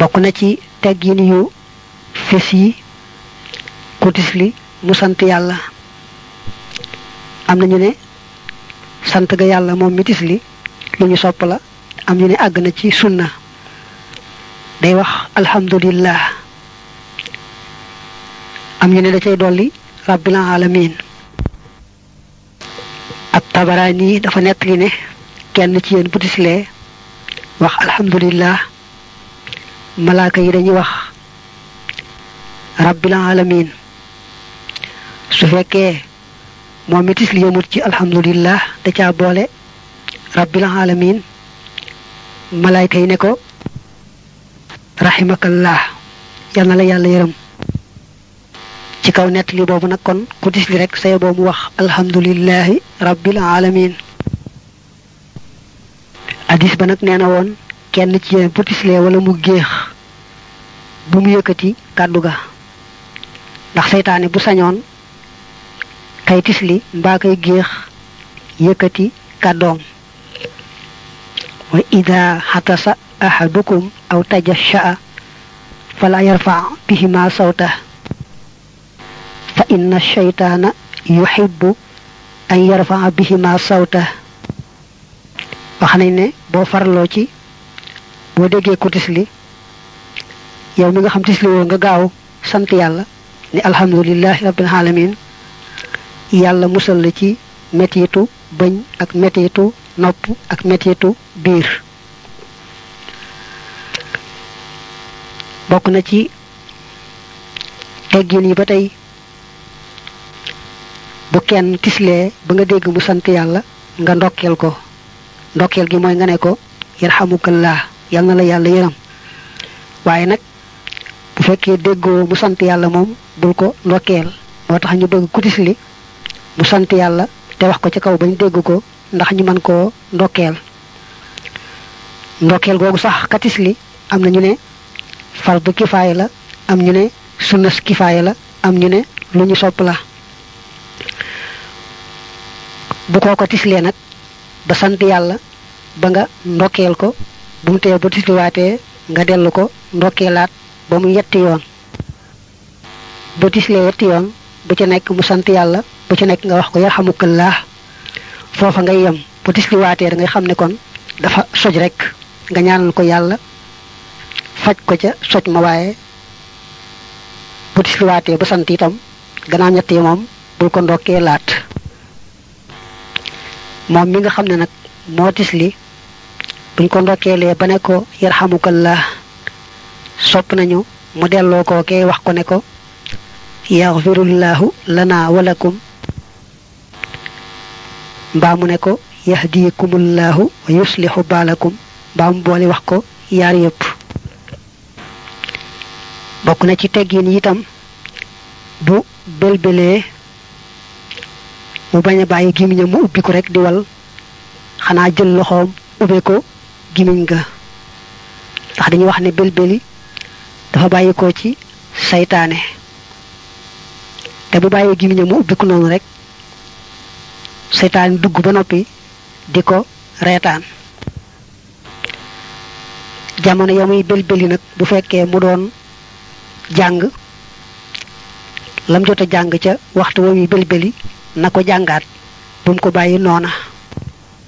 bokk na ci teggin yu fes yi ku tisli mu sant yàlla am na ñu ne sant ga yàlla moom mi tisli lu ñu sopp la am ñu ne àgg na ci sunna day wax alhamdulillah am ñu ne da cay dolli rabbil alamin ab tabaraani dafa nettali ne kenn ci yéen bu tislee wax alhamdulillah malaaka yi dañuy wax rabbil alamin su fekkee moom mi tisli yëmut ci alhamdulillah da caa boole rabbil alamin malaayka yi ne ko rahimakallah yal na la yàlla yërëm ci kaw nettali boobu nag kon ku tisli rek say boobu wax alhamdulillahi rabbil alamin hadis ba nag nee na woon kenn ci yéen bu tislee wala mu géex bu mu yëkkati kàddu ga ndax seytaane bu sañoon kay tisli mbaa kay géex yëkkati kàddoom wa ida xatasa ahadukum aw tajashaa fala yarfa bihima sawta fa inna shaytaana yuhibbu an yarfa bihima sawta wax nañ ne boo farloo ci boo déggee ku tisli yow mi nga xam tisli woo nga gaaw sant yàlla ni alhamdulillahi rabbil alamin yàlla musal la ci mettitu bëñ ak mettitu nopp ak mettitu biir bokk na ci teggin yi ba tey bu kenn tislee ba nga dégg mu sant yàlla nga ndokkeel ko ndokkeel gi mooy nga ne ko yarhamukallah yal na la yàlla yërëm waaye nag bu fekkee déggoo mu sant yàlla moom bul ko ndokkeel moo tax ñu bëgg ku tisli mu sant yàlla te wax ko ci kaw bañ dégg ko ndax ñu mën koo ndokkeel ndokkeel googu sax ka tisli am na ñu ne fardu kifaaya la am ñu ne sunnas kifaaya la am ñu ne lu ñu sopp la bu koo ko tislee nag ba sant yàlla ba nga ndokkeel ko bu mu tee ba tisliwaatee nga dellu ko ndokkeelaat ba mu yetti yoon ba tislee yetti yoon bu ci nekk mu sant yàlla bu ci nekk nga wax ko yarhamukallah foofa ngay yem bu tisliwaatee da ngay xam ne kon dafa soj rek nga ñaanal ko yàlla faj ko ca soj ma waaye bu tisliwaatee ba sant itam gannaaw ñett yi moom bul ko ndokkee laat moom mi nga xam ne nag moo tisli buñ ko ndokkeelee ba ne ko yarhamukallah sopp nañu mu delloo ko kee wax ko ne ko yaxfirullahu lana walakum mbaa mu ne ko yahdikumullahu wa yuslihu baalakum mbaa mu boole wax ko yaar yépp bokk na ci teggin itam bu belbelee mu bañ a bàyyi gimiñam mu ubbi ko rek di wal xanaa jël loxoom ubbe ko gimiñ ga ndax dañuy wax ne belbeli dafa bàyyi ko ci saytaane te bu bàyyi gimiñam mu ubbi ko noonu rek saytaane dugg ba noppi di ko reetaan jamono ya muy belbeli nag bu fekkee mu doon jàng lam jot a jàng ca waxtu wa muy belbeli na ko jàngaat bu mu ko bàyyi noona